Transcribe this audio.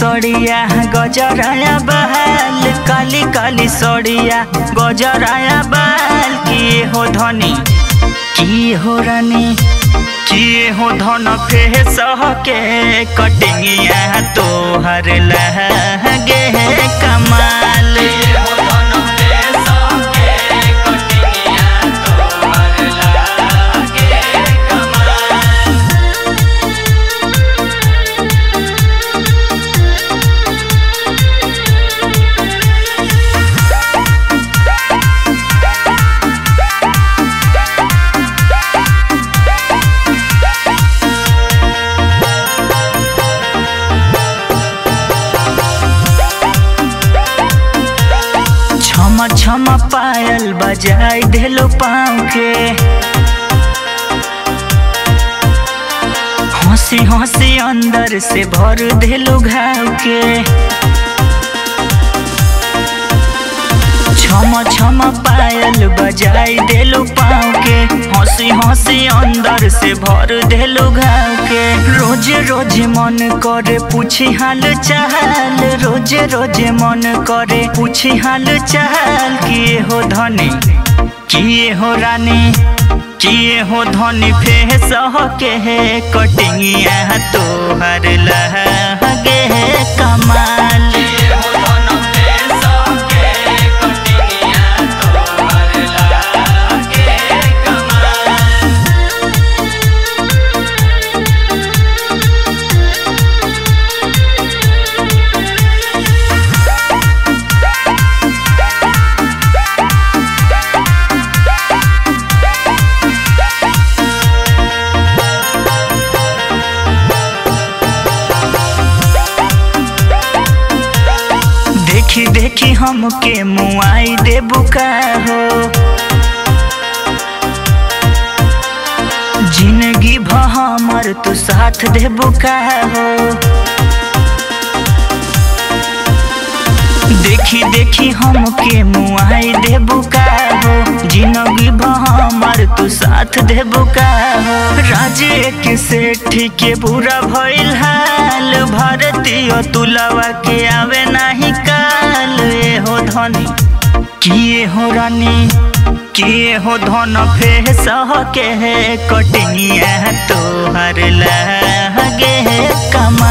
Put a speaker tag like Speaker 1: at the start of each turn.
Speaker 1: गड़िया गजराया बहाल काली काली सड़िया गजराया बाल किए हो धनी किए हो रानी किए हो धन फे सह के कटिंगिया तोहर लगे कमाल छम छम पायल बजाई देलो पाँव के हंसी हंसी अंदर से भर देलो घाव के छम छम पायल बजाई देलो पाँव के हंसी हंसी अंदर से भर देलो घाव के रोज रोज मन करे पूछी हाल चाल रोज रोज मन करे पूछी हाल चाल किए हो धनी किए हो रानी किए हो धनी फे सह के कटिंगिया तोहर लगे कमाल देखी देखी हमके मुआई दे बुका हो जिंदगी भ हमर तू साथ दे बुका हो देखी देखी हमके मुआई दे बुका हो जिंदगी भ हमर तू साथ दे बुका हो राजे के सेठ के बुरा भइल हाल भारतीय तुलवा के आवे नाही काल ए हो धनी किए हो रानी किए हो धन फे सह के कटिंगिया तोहर लगे कमा